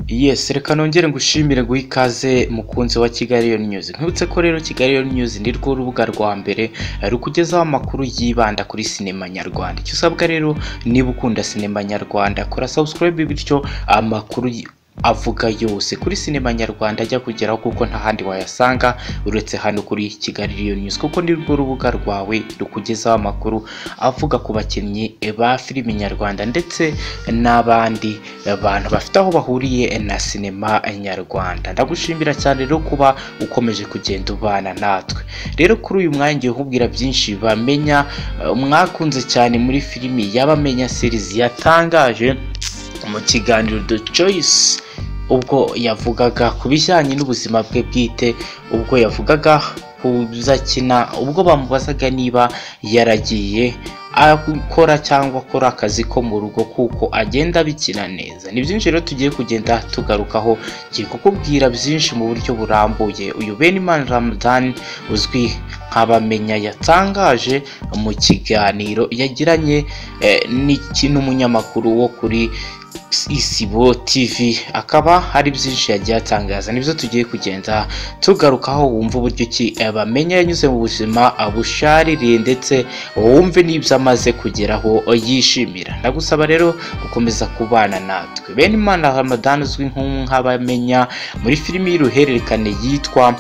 Yes reka nongere ngushimire guha ikaze mukunzi wa Kigali Lion News nkwibutse ko rero Kigali Lion News ni rwo rubuga rwa mbere rukugezaho amakuru yibanda kuri sinema nyarwanda icyo usabwa rero niba ukunda sinema nyarwanda kora subscribe bityo amakuru y- avuga yose kuri sinema nyarwanda ajya kugeraho kuko nta handi wayasanga uretse hano kuri Kigali Lion News kuko ni rwo rubuga rwawe rukugezaho amakuru avuga ku bakinnyi ba filimi nyarwanda ndetse n'abandi bantu bafite aho bahuriye na sinema nyarwanda ndagushimira cyane rero kuba ukomeje kugenda ubana natwe rero kuri uyu mwanya ngiye kukubwira byinshi bamenya eh, mwakunze cyane muri filimi y'abamenya series yatangaje mu kiganiro The Choice ubwo yavugaga ku bijyanye n'ubuzima bwe bwite ubwo yavugaga ku zakina ubwo bamubazaga niba yaragiye akora cyangwa akora akazi ko mu rugo kuko agenda abikina neza ni byinshi rero tugiye kugenda tugarukaho ngiye kukubwira byinshi mu buryo burambuye uyu Benimana Ramadan uzwi nk'abamenya yatangaje mu kiganiro yagiranye eh, n'iki- n'umunyamakuru wo kuri isibo tv akaba hari byinshi yagiye atangaza nibyo tugiye kugenda tugarukaho wumva uburyo ki eh, bamenya yanyuze mu buzima eh, bushaririye ndetse wumve n'ibyo amaze kugeraho eh, yishimira ndagusaba rero gukomeza kubana natwe bene imana ramadan uzwi nk'u- nk'abamenya muri filimi y'uruhererekane yitwa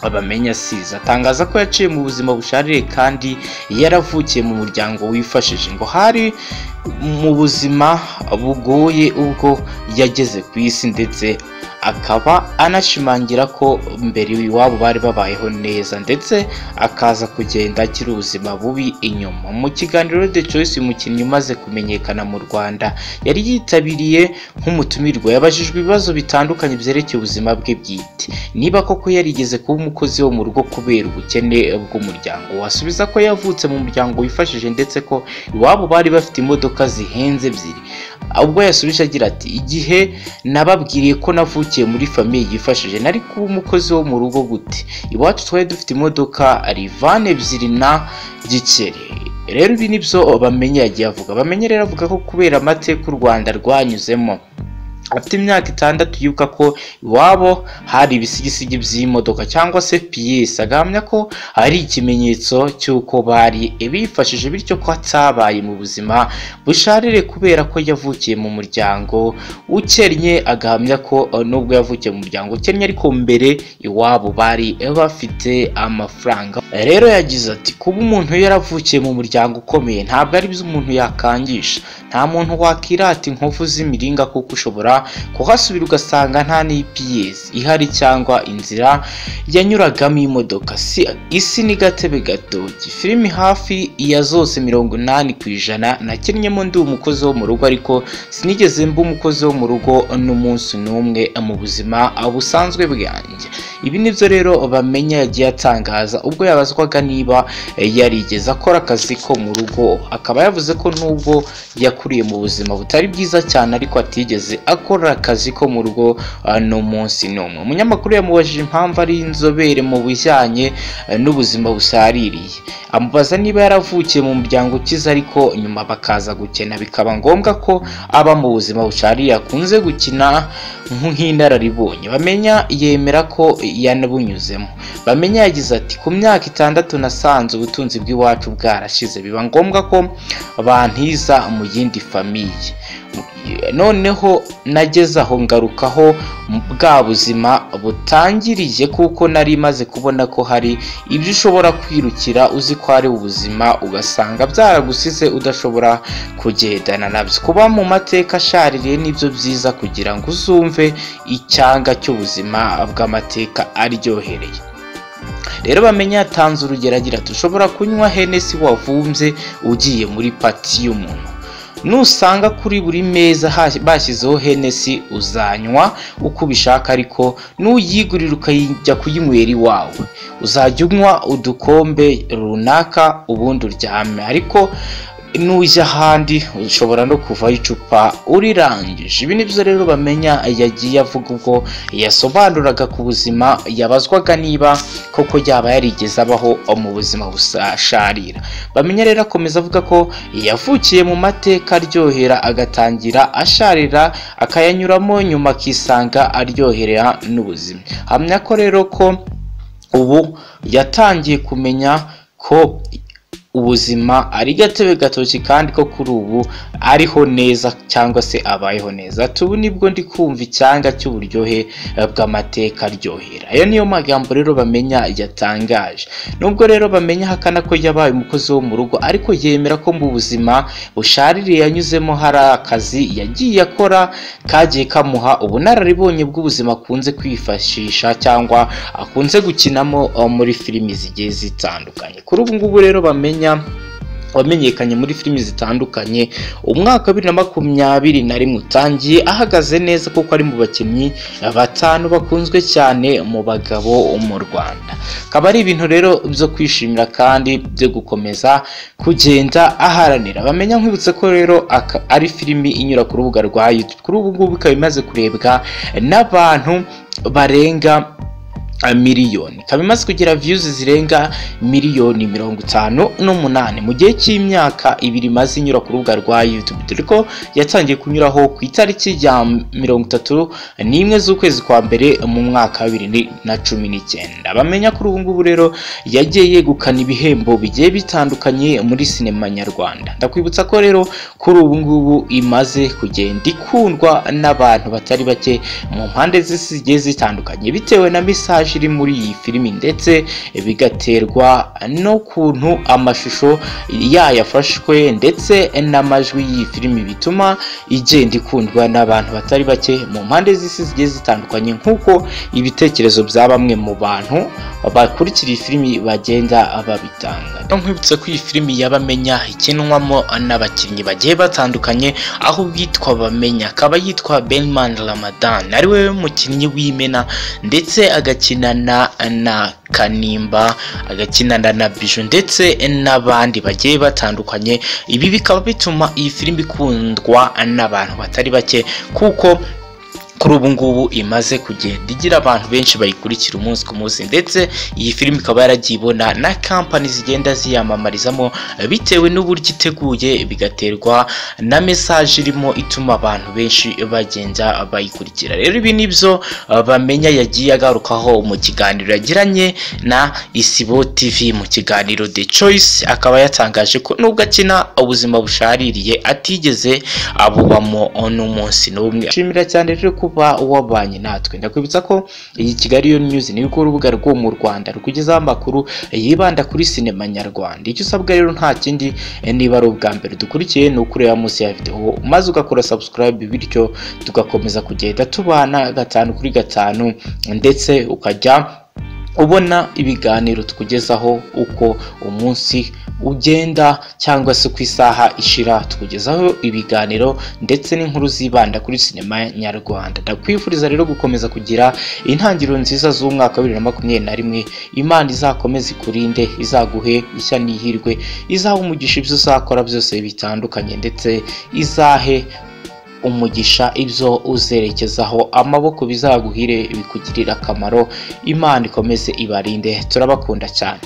abamenya siza atangaza ko yaciye mu buzima busharire kandi yaravukiye mu muryango wifashije ngo hari mu buzima bugoye ubwo yageze ku isi ndetse akaba anashimangira ko mbere iwabo bari babayeho neza ndetse akaza kugenda agira ubuzima bubi inyuma mu kiganiro The Choice umukinnyi umaze kumenyekana mu Rwanda yari yitabiriye nk'umutumirwa yabajijwe ibibazo bitandukanye byerekeye ubuzima bwe bwite niba koko yarigeze kuba umukozi wo mu rugo kubera ubukene bw'umuryango wasubiza ko yavutse mu muryango wifashije ndetse ko iwabo bari bafite imodoka zihenze ebyiri ubwo yasubije agira ati igihe nababwiriye ko navukiye muri famiye yifashije nari kuba umukozi wo mu rugo gute iwacu twari dufite imodoka rivani ebyiri na gikeri rero ibi nibyo bamenye yagiye avuga bamenye rero avuga ko kubera amateka u rwanda rwanyuzemo afite imyaka itandatu yibuka ko iwabo hari ibisigisigi by'imodoka cyangwa se piyesi agahamya ko ari ikimenyetso cy'uko bari bifashije bityo ko atabaye mu buzima busharire kubera ko yavukiye mu muryango ukennye agahamya ko eh, nubwo yavukiye mu muryango ukennye ariko mbere iwabo bari bafite amafaranga rero yagize ati kuba umuntu yaravukiye mu muryango ukomeye ntabwo ari byo umuntu yakangisha nta muntu wakirata inkovu z'imiringa kuko ushobora kuhasubira ugasanga nta n'IPS ihari cyangwa inzira yanyuragamo imodoka si isi ni gatebe gatoki filimi hafi ya zose mirongo inani ku ijana nakinnyemo ndi umukozi wo mu rugo ariko sinigeze mba umukozi wo mu rugo n'umunsi n'umwe mu buzima busanzwe bwanjye ibi nibyo rero bamenya yagiye atangaza ubwo yabazwaga niba eh, yarigeze akora akazi ko mu rugo akaba yavuze ko nubwo yakuriye mu buzima butari bwiza cyane ariko atigeze akora akazi ko mu rugo ah, n'umunsi n'umwe umunyamakuru yamubajije impamvu ari inzobere mu bijyanye eh, n'ubuzima busaririye amubaza niba yaravukiye mu muryango ukize ariko nyuma bakaza gukena bikaba ngombwa ko aba mu buzima bushaririye akunze gukina nk'inararibonye bamenya yemera ko yanabunyuzemo bamenya yagize ati ku myaka itandatu nasanze ubutunzi bw'iwacu bwarashize biba ngombwa ko bantiza mu yindi famiye noneho nageze aho ngarukaho bwa buzima butangiriye kuko nari maze kubona ko hari ibyo ushobora kwirukira uzi ko ari ubuzima ugasanga byaragusize udashobora kugendana nabyo kuba mu mateka ashaririye nibyo byiza kugira ngo uzumve icyanga cy'ubuzima bw'amateka aryohereye rero bamenye yatanze urugero agira ati ushobora kunywa henesi wavumbye ugiye muri pati y'umuntu nusanga kuri buri meza hasi- bashyizeho henesi uzanywa uko ubishaka ariko nuyigurira ukajya kuyinywera iwawe uzajya unywa udukombe runaka ubundi uryame ariko nujya ahandi ushobora no kuvaho icupa urirangije ibi nibyo rero bamenya yagiye avuga ubwo yasobanuraga ku buzima yabazwaga niba koko yaba yarigeze abaho mu buzima busasharira bamenya rero akomeza avuga ko yavukiye mu mateka aryohera agatangira asharira akayanyuramo nyuma akisanga aryoherera n'ubuzima hamya ko rero ko ubu yatangiye kumenya ko ubuzima ari gatebe gatoki kandi ko kuri ubu ariho neza cyangwa se abayeho neza tubu nibwo ndi kumva icyanga cy'uburyohe eh, bw'amateka aryohera ayo niyo magambo rero bamenya yatangaje nubwo rero bamenya ahakana ko yabaye umukozi wo mu rugo ariko yemera ko mu buzima bushaririye yanyuzemo hari akazi yagiye akora kagiye kamuha ubunararibonye bw'ubuzima akunze kwifashisha cyangwa akunze gukinamo eh, muri filimi zigiye zitandukanye kuri ubu ngubu rero bamenya wamenyekanye muri filimi zitandukanye umwaka wa bibiri na makumyabiri na rimwe utangiye ahagaze neza kuko ari mu bakinnyi batanu bakunzwe cyane mu bagabo mu rwanda akaba ari ibintu rero byo kwishimira kandi byo gukomeza kugenda aharanira bamenya nkwibutse ko rero aka- ari filimi inyura ku rubuga rwa youtube kuri ubu ngubu ikaba imaze kurebwa n'abantu barenga a miliyoni ikaba imaze kugira viyuzi zirenga miliyoni mirongo itanu n'umunani mu gihe cy'imyaka ibiri imaze inyura ku rubuga rwa youtube dore ko yatangiye kunyuraho ku itariki ya mirongo itatu n'imwe z'ukwezi kwa mbere mu mwaka wa bibiri na cumi n'icyenda bamenya kuri ubu ngubu rero yagiye yegukana ibihembo bigiye bitandukanye muri sinema nyarwanda ndakwibutsa ko rero kuri ubu ngubu imaze kugenda ikundwa n'abantu batari bake mu mpande z'isi zigiye zitandukanye bitewe na mesaje iri muri iyi filimi ndetse bigaterwa n'ukuntu amashusho yayafashwe ndetse n'amajwi y'iyi filimi bituma igenda ikundwa n'abantu batari bake mu mpande z'isi zigiye zitandukanye nk'uko ibitekerezo bya bamwe mu bantu bakurikira iyi filimi bagenda babitanga nkwibutsa ko iyi filimi y'abamenya ikinwamo n'abakinnyi bagiye batandukanye aho uwitwa bamenya akaba yitwa benman ramadan ari we mukinnyi w'imena ndetse agakinana na kanimba agakinana na biju ndetse n'abandi bagiye batandukanye ibi bikaba bituma iyi filimi ikundwa n'abantu batari bake kuko kuri ubu ngubu imaze kugenda igira abantu benshi bayikurikira umunsi ku munsi ndetse iyi filimi ikaba yaragiye ibona na kampani zigenda ziyamamarizamo bitewe n'uburyo iteguye bigaterwa na mesaje irimo ituma abantu benshi bagenda bayikurikira rero ibi nibyo uh, bamenya yagiye agarukaho mu kiganiro yagiranye na isibo tv mu kiganiro the choice akaba yatangaje ko nubwo akina ubuzima bushaririye atigeze abubamo n'umunsi n'umwe ashimira cyane rero kuba wabanye natwe ndakwibutsa ko iyi kigali yo news ni rwo rubuga rwo mu rwanda rukugezaho amakuru yibanda kuri sinema nyarwanda icyo usabwa rero nta kindi eh, niba ari ubwa mbere dukurikiye ni ukureba munsi ya videwo maze ugakora subscribe bityo tugakomeza kugenda tubana gatanu kuri gatanu ndetse ukajya ubona ibiganiro tukugezaho uko umunsi ugenda cyangwa se uko isaha ishira tukugezaho ibiganiro ndetse n'inkuru zibanda kuri sinema nyarwanda ndakwifuriza rero gukomeza kugira intangiriro nziza z'umwaka wa bibiri na makumyabiri na rimwe imana izakomeze ikurinde izaguhe ishya n'ihirwe izaha umugisha ibyo uzakora byose bitandukanye ndetse izahe umugisha ibyo uzerekezaho amaboko bizaguhire bikugirira akamaro imana ikomeze ibarinde turabakunda cyane